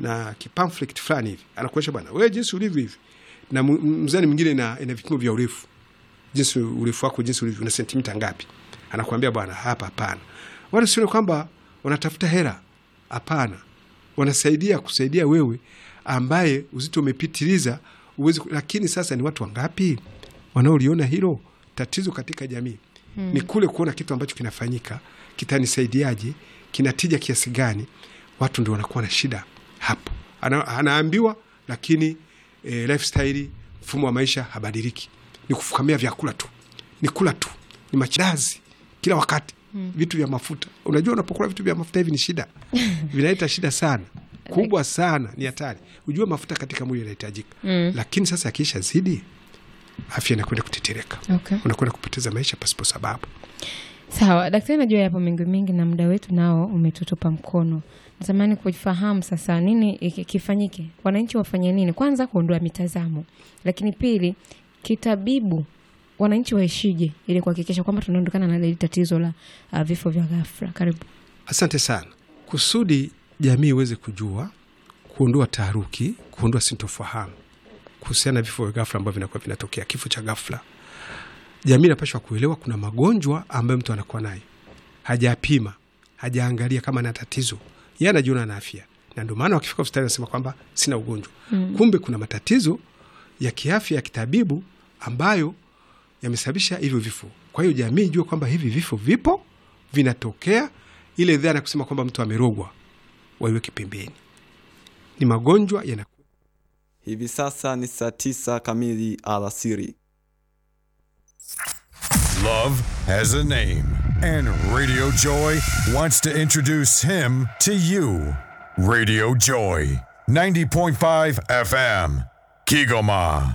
na kipamphlet fulani hivi, anakuonyesha bwana, wewe jinsi ulivyo hivi, na mu- mzani mwingine ina, ina vipimo vya urefu, jinsi urefu wako jinsi ulivyo, una sentimita ngapi, anakuambia bwana, hapa hapana. Wala sio kwamba wanatafuta hela, hapana, wanasaidia kusaidia wewe ambaye uzito umepitiliza uwezi, lakini sasa ni watu wangapi wanaoliona hilo tatizo katika jamii? Ni kule kuona kitu ambacho kinafanyika kitanisaidiaje, kinatija kiasi gani. Watu ndio wanakuwa na shida hapo. Ana, anaambiwa lakini e, lifestyle mfumo wa maisha habadiliki, ni kufukamia vyakula tu, ni kula tu, ni machidazi kila wakati vitu vya mafuta. Unajua, unapokula vitu vya mafuta hivi ni shida, vinaleta shida sana kubwa sana, ni hatari. Ujue mafuta katika mwili yanahitajika, lakini sasa yakiisha zidi, afya inakwenda kutetereka, Okay. unakwenda kupoteza maisha pasipo sababu. Sawa daktari, najua yapo mengi mengi na muda wetu nao umetutupa mkono. Natamani kufahamu sasa nini iki- kifanyike, wananchi wafanye nini? Kwanza kuondoa mitazamo, lakini pili kitabibu, wananchi waishije ili kuhakikisha kwamba tunaondokana na hili tatizo la uh, vifo vya ghafla. Karibu. Asante sana. Kusudi jamii iweze kujua, kuondoa taharuki, kuondoa sintofahamu kuhusiana na vifo vya ghafla ambavyo vinakuwa vinatokea, kifo cha ghafla. Jamii inapashwa kuelewa kuna magonjwa ambayo mtu anakuwa nayo, hajapima, hajaangalia kama ana tatizo, yeye anajiona ana afya, na ndio maana wakifika hospitali anasema kwamba sina ugonjwa kumbe kuna matatizo ya kiafya ya kitabibu ambayo yamesababisha hivyo vifo. Kwa hiyo jamii ijue kwamba hivi vifo vipo, vinatokea. Ile dhana ya kusema kwamba mtu amerogwa waiweke pembeni, ni magonjwa yana Hivi sasa ni saa tisa kamili alasiri. Love has a name, and Radio Joy wants to introduce him to you. Radio Joy, 90.5 FM, Kigoma.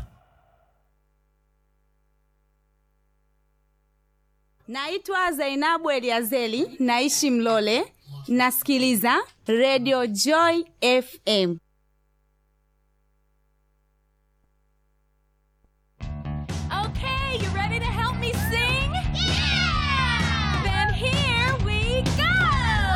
Naitwa Zainabu Eliazeli, naishi Mlole, nasikiliza Radio Joy FM. Okay, you ready?